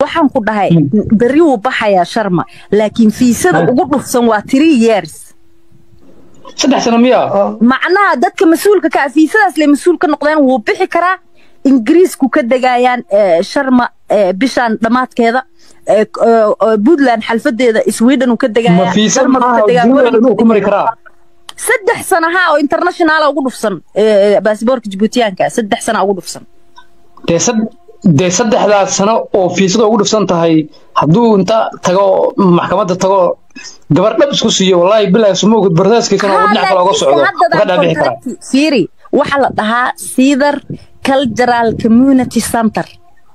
waxaan ku dhahay berri wuu baxayaa sharma laakiin fiisada Ah. ugu dhufsan waa three years saddex sano miya macnaha dadka mas-uulka ka ah fiisadaas le mas-uul ka noqdeen wuu bixi karaa ingiriisku ka degayaan eh, sharma eh, bishaan dhammaadkeeda eh, k- eh, eh, puntland xalfadeeda sweden uu ka ma degaya fiisa Denmark uu ka maaha degaa, dunida Holland dhan uu uu ku mari karaa saddex sana ha oo internationala ugu dhufsan eh, baasboorka jibuutiyaanka saddex sana ugu dhufsan dee sad- dee saddexdaas sano oo fiisada ugu dhufsan tahay hadduu inta tago maxkamadda tago gabar dhab isku siiyo wallaahi bilaahi sumowgud bardaaskiisana oo dhinac kale oga socdo uga dhaabixi karaa fiiri waxaa la dhahaa cedar cultural community center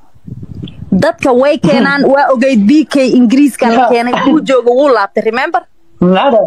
dadka way keenaan waa ogeyd b k ingiriiska la Ya. keenay wuu jooga wuu laabtay remember nacada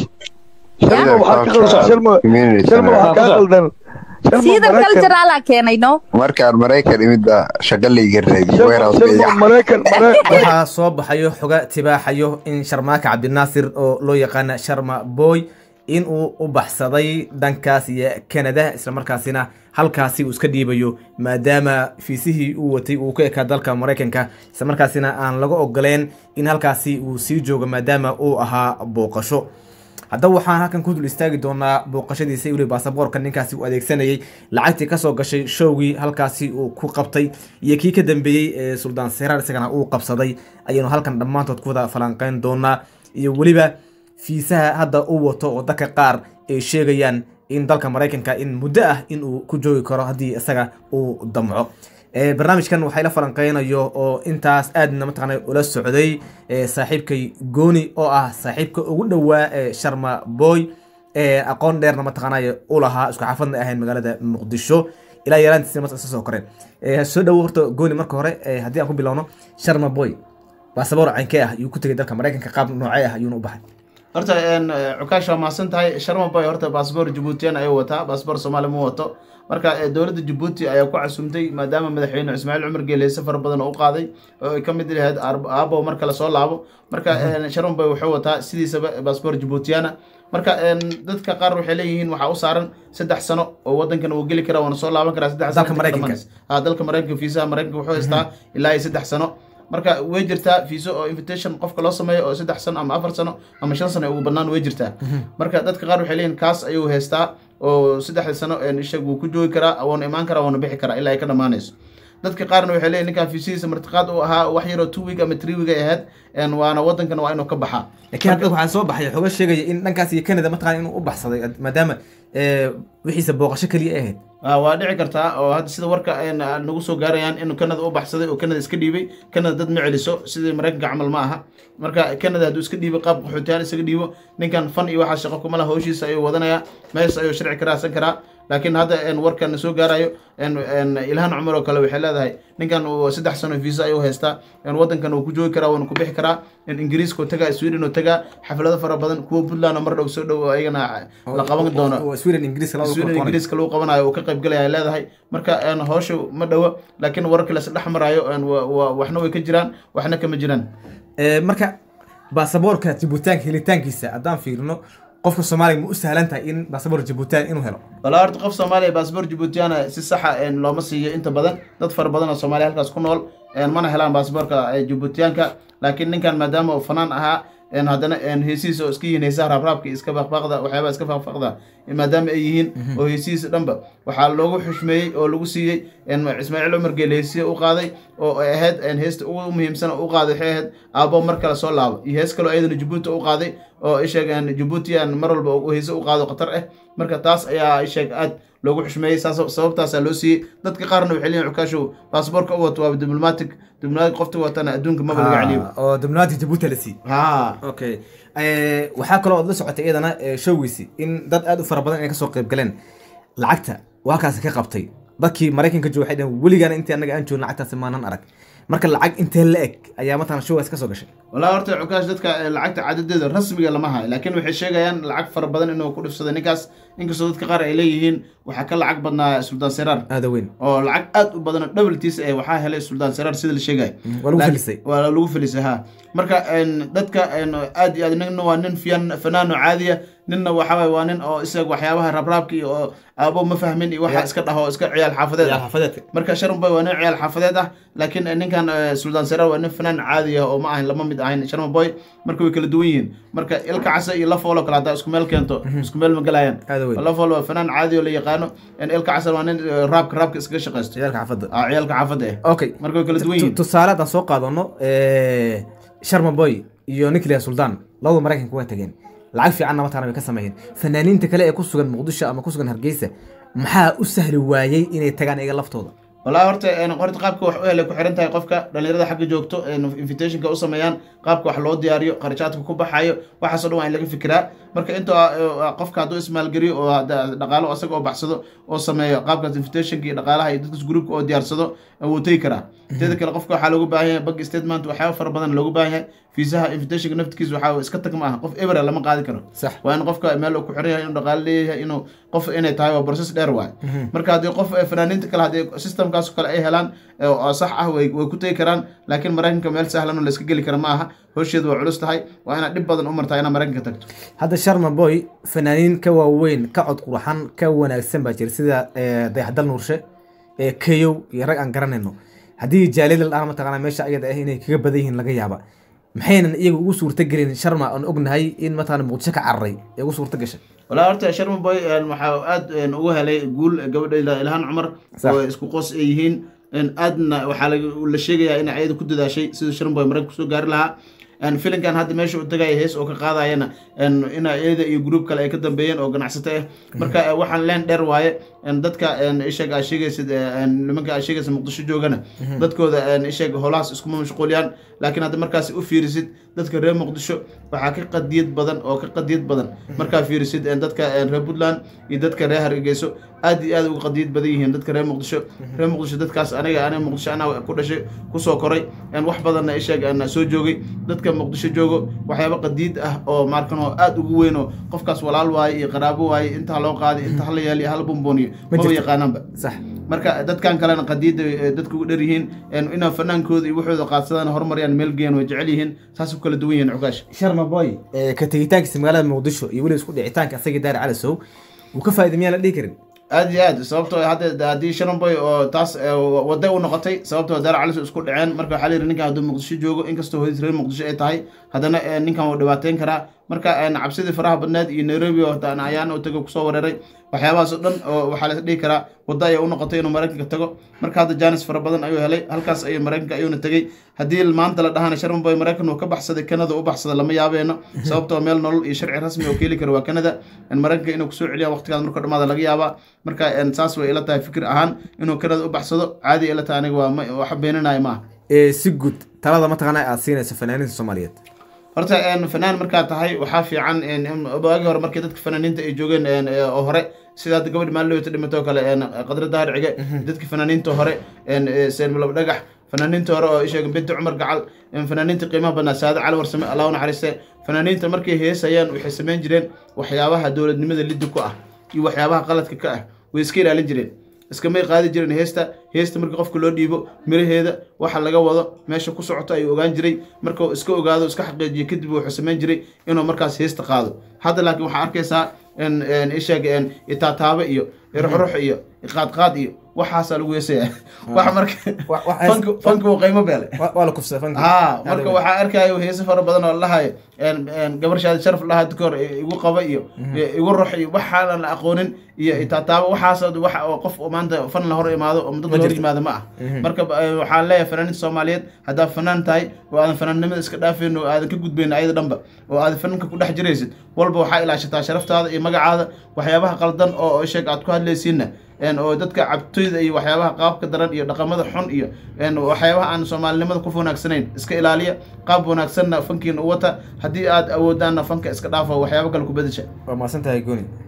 Shalma waxaa ka qaldan- Shalma- Community Shalma Center. waxaa kaa qaldan. Shalma cedar Maraykan- culturala keenay no markaan maraykan imid baa shaqa layga raadiyey Shalma- warehouse Shalma bay Maraykan- Mara- waxaa soo baxayo xoga tibaaxayo in sharmaaka cabdinaasir oo loo yaqaana sharma boy in uu u baxsaday dhankaas iyo canada islamarkaasina halkaasi uu iska dhiibayo maadaama fiisihii uu watay uu ka ekaa dalka maraykanka islamarkaasina aan laga ogoleen in halkaasi uu sii joogo maadaama uu ahaa booqasho haddaba waxaan halkan ku dul istaagi doonaa booqashadiisa weli baasaboorka ninkaasi uu adeegsanayay lacagtii kasoo gashay showgii halkaasi uu ku qabtay iyo kii ka dambeeyey ee suldaan seraar isagana uu qabsaday ayaynu halkan dhammaantood ku wada falanqeyn doonaa iyo weliba fiisaha hadda uu wato oo dadka qaar ay sheegayaan in dalka maraykanka in muddo ah in uu ku joogi karo haddii isaga uu damco Ee, barnaamijkan waxaa ila falanqeynayo oo intaas aadna mataqaana ula socday ee, saaxiibkay gooni oo ah saaxiibka ugu dhowaa ee sharma boy ee aqoon dheerna mataqaanay u lahaa isku xaafadna ahayn magaalada muqdisho ilaa yaraantiisna mas isa soo koreen Ee, soo dhowo horta gooni marka hore ee, haddii aan ku bilowno sharma boy baasaboor caynkee ah ayuu ku tegay dalka maraykanka qaab noocee ah ayuuna u baxay horta een, eh, cukaash waa mahadsan tahay sharma boy horta baasboor jabuutiyan ayuu wataa baasboor soomaali ma wato marka eh, dowladda jabuuti ayaa ku casumtay maadaama madaxweyne ismaaciil cumar geele safar badan oo u qaaday oo ay ka mid lahayd Aab- aabo marka lasoo laabo marka een, sharma boy wuxuu wataa sidiisaba baasboor jabuutiyana marka een, dadka qaar waxay leeyihiin waxaa u saaran saddex sano oo wadankan uu geli karaa waana soo laaban karaa saddex sano Dalka Maraykanka. dhammaanaysa. Ah, dalka maraykanka fiisaha maraykanka wuxuu haystaa ilaa iyo saddex sano marka way jirtaa fiiso oo invitation qofka loo sameeyo oo saddex sano ama afar sano ama shan sano ugu bannaan way jirtaa marka dadka qaar waxay leeyihin kaas ayuu haystaa oo saddexda sano een ishag wuu ku joogi karaa wuuna imaan karaa wuuna bixi karaa ilaa ay ka dhammaanayso dadka qaarna waxay leeyihin ninkan fiisihiisa martiqaad uu ahaa wax yaroo two week ama three week ay ahayd een waana wadankan waa inuu ka baxaa laakiin hadda waxaa soo baxay xoga sheegaya in dhankaas iyo canada mataqaana inuu u baxsaday maadaama ee, wixiisa booqasho keliya ay ahayd Ah, waa dhici kartaa oo hadda sida warka een, ah, nagu soo gaarayaan inuu canada u baxsaday oo canada iska dhiibay canada dad ma celiso sidii maraykanka camal ma aha marka canada hadduu iska dhiibo qaab qaxootiyaal isaga dhiibo ninkan fan iyo waxaa shaqo kuma laha hawshiisa ayuu wadanayaa mees ayuu sharci ka raadsan karaa laakiin hadda een, warkan soo gaarayo een, een, ilhan cumar oo kale waxay leedahay ninkan uu saddex sano visa ayuu haystaa een, wadankan uu ku joogi karaa wuuna ku bixi karaa een, ingiriiska uu tagaa sweden uu tagaa xaflado fara badan kuwa puntland oo mar dhow soo dhow oo ayagana la qaban doono oo sweden ingiriiska labada sweden ku qoray. ingiriiska lagu qabanayo uu ka qayb galaya ay leedahay marka een, hawsha ma dhowo laakiin wararka la dhex marayo een, wa- wa- waxna way ka jiraan waxna kama jiraan Ee, marka baasaboorka jibuutaanka helitaankiisa haddaan fiirino qofka soomaaliga ma u sahlan tahay in baasaboor jibuutaan inuu helo walaa horta qof soomaaliya baasboor jibuutiyana si saxa een, looma siiyo inta badan dad fara badan oo soomaaliya halkaas ku nool een, mana helaan baasboorka ee, jibuutiyaanka laakiin ninkan maadaama uu fanaan ahaa een, haddana een, heesihiisa oo iska yihiin heesaha raabraabka iyo iska faqfaqda waxyaabaha iska faqfaqda maadaama ay yihiin oo heesihiisa dhanba waxaa loogu xushmeeyey oo lagu siiyey een, ismaaciil cumar geele heesiya u qaaday oo ay ahayd een, heesta ugu muhiimsan oo u qaaday waxay ahayd aabbo mar kale soo laabo iyo hees kaloo ayadana jabuuti u qaaday oo isheeg jabuutiyan mar walba uu heese u qaado khatar ah marka taas ayaa isheeg aad loogu xushmeeyey saas sababtaasaa loo siiyey dadka qaarna waxay leeyihin cukaashow baasboorka u wato waa diblomatic diblomatic qofta watana adduunka maba laga celiyo Ah, oo diblomatic jibuuti la siiyey ha okay Eh, waxaa kaloo ood la socotay iyadana eh, showgiisi in dad aad u fara badan inay kasoo qayb galeen lacagta waa kaasi ka qabtay dadkii maraykanka jooga waxay dhaheen weligaana intii annaga aan joogin lacagtaasi maanan arag marka lacag intee la eg ayaa mataqana showgaas kasoo gashay walaa horta cukaash dadka eh, lacagta cadadeeda rasmiga lama hayo laakiin waxay sheegayaan lacag fara badan inuu ku dhifsaday ninkaas inkastoo dadka qaar ay leeyihiin waxaa ka lacag badnaa suldaan seraar aada weyn oo lacag aad u badan dhabaltiis eh waxaa helay suldaan seraar sida la sheegay waa lagu Laak- felisay. waa lagu felisay ha marka een, dadka een, aad iyo aad ninna waa nin fiyan fanaano caadiya ninna waxa waye waa nin oo isaga waxyaabaha rabraabka iyo oo aabo ma fahmin iyo waxa iska dhaho iska ciyaal xaafadeed ah xaafadeedka marka sharon boy waa nin ciyaal xaafadeed ah laakiin ninkan ninkan eh, suldaan sare waa nin fanaan caadi ah oo ma ahan lama mid ahayn sharma boy marka way kala duwan yihiin marka ilka casa iyo lafoolo kale haddaa isku meel keento isku meel ma galayaan Aad u weyn. lafoolo waa fanaan caadi oo la yaqaano En ilka casa waa nin eh, raabka raabka iskaga shaqaysto ciyaalka xaafadda Ah, ciyaalka xaafadda eh okay marka way kala duwan Tu- yihiin tusaale haddaan soo qaadano sharma boy iyo nicolas sultan labada maraykanka waa tageen lacag fiicanna mataqana way ka sameeyeen fanaaniinta kale ee ku sugan muqdisho ama ku sugan hargeysa maxaa u sahli waayey inay tagaan iyaga laftooda wallaahi horta een, horta qaabka wax u helay ku xiran tahay qofka dhalinyarada xagga joogto een, invitationka u sameeyaan qaabka wax loo diyaariyo qarashaadka ku baxayo waxaasoo dhan waa in laga fikiraa marka inta qofka hadduu ismaalgeliyo oo hadda dhaqaalo asaga oo baxsado oo sameeyo qaabkaas invitationka iyo dhaqaalaha iyo dadkas groupka oo diyaarsado wuu tegi karaa teeda kale qofka waxaa loogu baahan yahay bank statement waxyaaba fara badan loogu baahan yahay fiisaha invitationka naftikiisa waxaa iska tag ma aha qof ebera lama qaadi karo sax waa in qofka meel uu ku xiran yahay inuu dhaqaale leeyahay inuu qof inay tahay waa process dheer waay marka haddii qof eh, fanaaniinta kale haddii systemkaas oo kale ay helaan eh, oo sax ah way way ku tegi karaan laakiin maraykanka meel sahlan oo la iska geli kara ma aha howsheedu waa culus tahay waa inaad dhib badan u martaa inaad maraykanka tagto hadda sharma boy fanaaniin ka waaweyn ka cod qurxan ka wanaagsan baa jira sida eh, dayaxdal nuurshe ee keyow iyo rag aan garanayno haddii jaalida la dhaha mataqaana meesha ayada ah inay kaga badan yihiin laga yaaba maxaynan iyaga ugu suurta gelin sharma aan ognahay in mataqaana muqdisho ka cararay ee ugu suurta gashay walaa horta sharma boy een, waxaa aad een, ugu helay guul gabadha ila- ilhaan cumar Sax. oo isku qoos ay yihiin een, aadna waxaa laga- la sheegayaa in ayada ku dadaashay sida sharma boy maraykanka kusoo gaari lahaa een, filinkan hadda meesha uu tagaya hees oo ka qaadayana een, in iyada iyo gruub kale ay ka dambeeyeen oo ganacsato ah marka eh, waxaan leen dheer waaye een, dadka een, isheeg aa sheegaysid eh, een, nimanka aa sheegaysa muqdisho joogana dadkooda een, isheeg howlahaas iskuma mashquuliyaan laakiin hadda markaas u fiirisid dadka reer muqdisho waxaa ka qadiyad badan oo ka qadiyad badan markaa fiirisid een, dadka een, reer puntland iyo dadka reer hargeyso aad iyo aad uga qadiyad badan yihiin dadka reer muqdisho reer muqdisho dadkaas aniga aniga muqdisho anaa ku dhashay kusoo koray een, wax badanna isheeg aan soo joogay dadka muqdisho joogo waxyaaba qadiid ah oo markan oo aad ugu weyn oo qofkaas walaal waaye iyo qaraabo waaye intaa loo qaaday inta hala yeeliyo hala bumboniyo Ma maba jirto. yaqaanaanba sax marka dadkan kalena qadiida eh, dadka ugu dher yihiin een, inaa fanaankooda iyo waxooda qaadsadaan horumariyaan meel geeyaan way jecel yihiin saas ku kala duwan yihiin cukaash sharma boy ee, ka tegitaankiisa magaalada muqdisho iyo weliba isku dhicitaanka asagii daari calisow wuu ka faa'iida miyaan la dhihi karin aad iyo aad sababtoo ah hadda haddii sharamboy oo taas eh, wada u noqotay sababtoo daar calis isku dhaceen marka waxaa la yidhi ninkan hadduu muqdisho joogo inkastoo hodiis reer muqdisho ay tahay haddana eh, ninkan wuu dhibaateyn karaa marka eh, cabsidii faraha badneed iyo nairobi oo hataan ayaan u tago kusoo weeraray waxyaabahaas oo dhan oo waxaa la dhihi karaa wadda ayaa u noqotay inuu maraykanka tago marka hadda jaanis fara badan ayuu helay halkaas ayuu maraykanka ayuuna tegey haddii maanta la dhahana sharamboy maraykan uu ka baxsaday kanada u baxsada lama yaabeeno sababtoo meel nolol iyo sharci rasmi oo keeli kara waa kanada in maraykanka inuu kusoo celiya waqtigaas marka dhamaada laga yaabaa marka en, saas way ila tahay fikir ahaan inuu kanada u baxsado caadi ila tahay aniga waa ma- waxa beeninaya maaha ee si guud talada mataqaana aad siinayso fanaaniinta soomaaliyeed horta en, fanaan markaa tahay waxaa fiican en, in waagii hore markii dadka fanaaniinta ay joogeen en, eh, oo hore sida hadda gabadhi maalin dhimatoo kale en, qadra dahar cige dadki fanaaniinta hore en, eh, seen malab dhagax fanaaniinta hore oo isheega binti cumar gacal en, fanaaniinta qiimaha badnaa saade cali warsame allah u naxariiste fanaaniinta markay heesayaan waxay samayn jireen waxyaabaha dowladnimada liddi ku ah iyo waxyaabaha qaladka ka ah way iska ilaalin jireen iskamay qaadi jireen heesta heesta markii qofka loo dhiibo miraheeda waxa laga wado meesha ku socoto ayuu ogaan jiray markuu iska ogaado iska xaqiijiyo kadib wuxuu samayn jiray inuu markaas heesta qaado hadda laakiin waxaa arkaysaa in in isheeg in itaataaba iyo ruxrux iyo iqaadqaad iyo waxaasaa lagu heesaya wax marka Wa- wa- fanka fanka uu qiimo beele Wa- waa la kufsaday fanka haa marka waxaa arkayo heese fara badan oo lahayo gabar shaadi sharaf lahaa dadka hore igu qaba iyo igu rox iyo waxaanan la aqoonin iyo itaataaba waxaas wax oo qof oo maanta fan la hor imaado oo dad la hor yimaado ma ah marka eh, waxaan leeyahay fanaaniinta soomaaliyeed haddaad fanaan tahay oo aadan fanaannimada iska dhaafeyn oo aadan ka gudbayn ayada dhanba oo aadan fanaanka ku dhex jiraysid walba waxaa ilaashataa sharaftaada iyo magacaada waxyaabaha qaldan oo sheeg aad ku hadlaysiinna een oo dadka cabtoyda iyo waxyaabaha qaabka daran iyo dhaqamada xun iyo een waxyaabaha aan soomaalinimada ku wanaagsanayn iska ilaaliya qaab wanaagsanna fankiina u wata haddii aad awoodaanna fanka iska dhaafa waxyaabo kale ku bedesha waa mahadsan tahay gooni